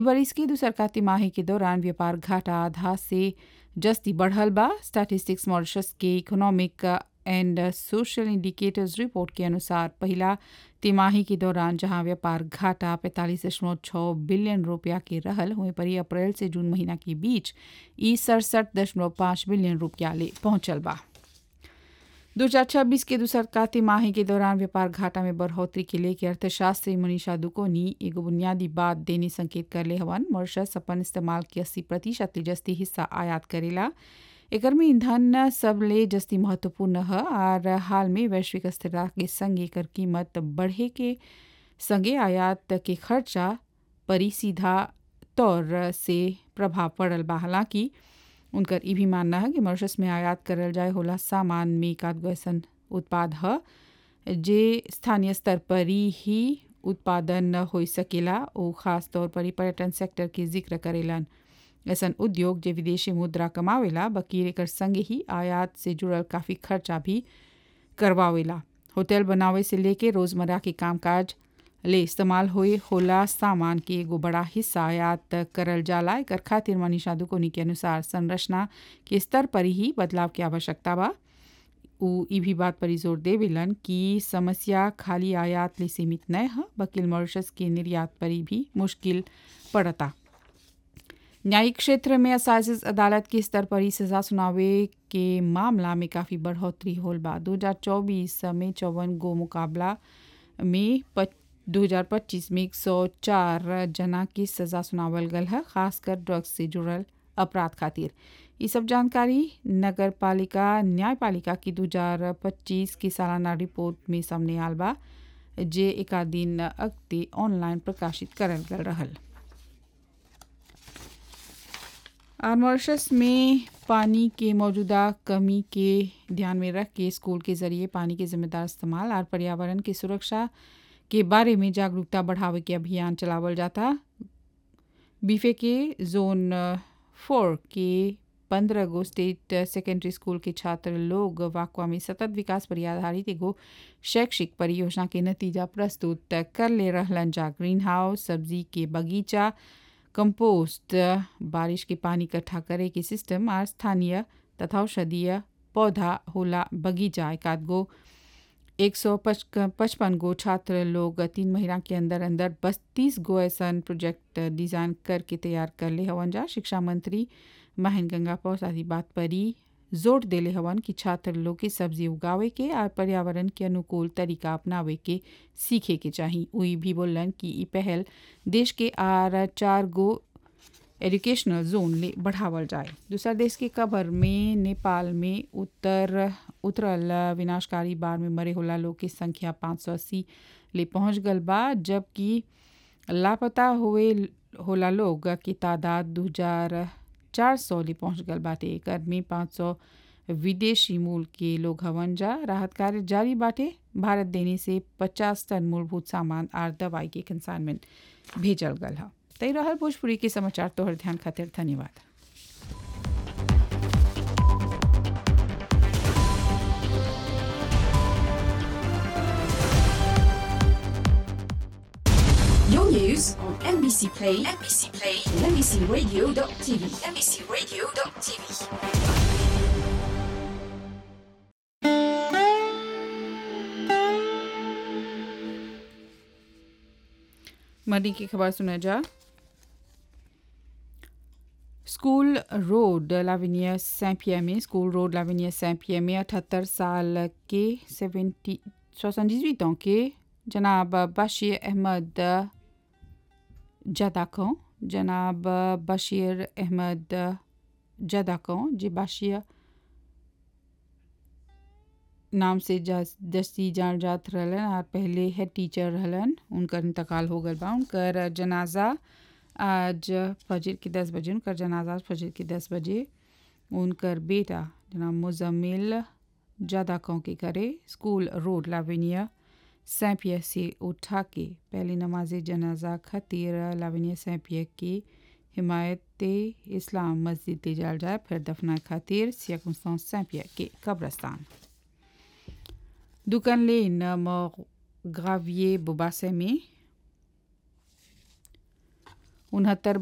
बरिस की दूसरका तिमाही के दौरान व्यापार घाटा आधा से जस्ती बढ़ल बा स्टैटिस्टिक्स मॉरिशस के economic and social indicators report के अनुसार पहला तिमाही के दौरान जहां व्यापार घाटा पैंतालीस दशमलव छः बिलियन रुपया के रहल हुए पर अप्रैल से जून महीना के बीच ई सड़सठ दशमलव पाँच बिलियन रुपया ले पहुंचल बा दो हजार छब्बीस के दूसरका तिमाही के दौरान व्यापार घाटा में बढ़ोतरी के लेके अर्थशास्त्री मनीषा दुकोनी एगो बुनियादी बात देने संकेत करले हवन मॉरिशस अपन इस्तेमाल के अस्सी प्रतिशत ले जस्ती हिस्सा आयात करेला एकर में ईंधन सब ले जस्ती महत्वपूर्ण ह और हाल में वैश्विक स्थिरता के संग एकर कीमत बढ़े के संगे आयात के खर्चा परी सीधा तौर से प्रभाव पड़ल बा हालांकि उनकर ई भी मानना है कि मॉरिशस में आयात करल जाए होला सामान में एकाध गो ऐसन उत्पाद ह जे स्थानीय स्तर पर ही उत्पादन हो सकेला ओ खास तौर पर ही पर्यटन सेक्टर के जिक्र करेलन ऐसन उद्योग जे विदेशी मुद्रा कमावेला बकीर एकर संगे ही आयात से जुड़ल काफ़ी खर्चा भी करवावेला होटल बनावे से लेके रोज़मर्रा के कामकाज ले इस्तेमाल होए होला सामान के एगो बड़ा हिस्सा आयात करल जाला एकर खातिर मनीषा दुकोनी के अनुसार संरचना के स्तर पर ही बदलाव की आवश्यकता बा उ ई भी बात पर जोर देवेलन कि समस्या खाली आयात ले सीमित न है बकिल मॉरिशस के निर्यात पर भी मुश्किल पड़ता न्यायिक क्षेत्र में असाइज अदालत के स्तर पर ही सजा सुनावे के मामला में काफ़ी बढ़ोतरी होल बा दो हजार चौबीस में चौवन गो मुकाबला में दो हजार पच्चीस में एक सौ चार जना की सजा सुनावल गल है खासकर ड्रग्स से जुड़ल अपराध खातिर ये सब जानकारी नगर पालिका न्यायपालिका की दो हजार पच्चीस की सालाना रिपोर्ट में सामने आल बा जे एक दिन अगते ऑनलाइन प्रकाशित करल गल रहल और मॉरिशस में पानी के मौजूदा कमी के ध्यान में रख के स्कूल के जरिए पानी के जिम्मेदार इस्तेमाल और पर्यावरण की सुरक्षा के बारे में जागरूकता बढ़ावे के अभियान चलावल जाता बीफे के जोन फोर के पंद्रह गो स्टेट सेकेंडरी स्कूल के छात्र लोग वाकवा में सतत विकास पर आधारित एगो शैक्षिक परियोजना के नतीजा प्रस्तुत कर ले रहलन जा ग्रीन हाउस सब्जी के बगीचा कंपोस्ट बारिश के पानी इकट्ठा करे के सिस्टम और स्थानीय तथा औषधीय पौधा होला बगीचा एक आध गो एक सौ पचपन गो छात्र लोग तीन महीना के अंदर अंदर बत्तीस गो ऐसा प्रोजेक्ट डिज़ाइन करके तैयार कर ले हवन जा शिक्षा मंत्री महेंद्र गंगा पौसादी बात पर ही जोर देले हवन कि छात्र लोग के सब्जी उगावे के और पर्यावरण के अनुकूल तरीका अपनावे के सीखे के चाहिए वही भी बोलन कि ई पहल देश के आर चार गो एजुकेशनल जोन ले बढ़ावल जाए दूसरा देश के कबर में नेपाल में उत्तर उतरल विनाशकारी बाढ़ में मरे होला लोग की संख्या पाँच सौ अस्सी ले पहुँच गल बा जबकि लापता हुए होला लोग की तादाद दो हजार चार सौ ले पहुँच गल बाटे एकर में पाँच सौ विदेशी मूल के लोग हवन जा राहत कार्य जारी बाटे भारत देने से पचास टन मूलभूत सामान और दवाई के कंसाइनमेंट भेजल गल है तई रहल भोजपुरी के समाचार तोहर ध्यान खातिर धन्यवाद Your news on NBC Play, NBC Play, and NBCRadio.tv, NBCRadio.tv. मरी की खबर सुना जा स्कूल रोड लाविनिया सैंपिया में स्कूल रोड लाविनिया सैंपिया में अठहत्तर साल के सेवेंटी सोixante ans के जनाब बशीर अहमद जदाकों जनाब बशीर अहमद जदाकों जी बशीर नाम से जस्ती जान जात रहलन और पहले हेड टीचर रहलन उनकर इंतकाल हो गल बा उनकर जनाजा आज फजर के दस बजे उनकर जनाजा फजर के दस बजे उनकर बेटा जनाब मुजम्मिल जादाकों के करे स्कूल रोड लाविनिया सैंपिया से उठा के पहले नमाज जनाजा खतीर लाविनिया सैंपिया की हिमायत इस्लाम मस्जिद ले जाल जाए फिर दफना खातिर सियाकुस्तान सैंपिया के कब्रस्तान दुकान लेन ग्राविer बोबासे में उनहत्तर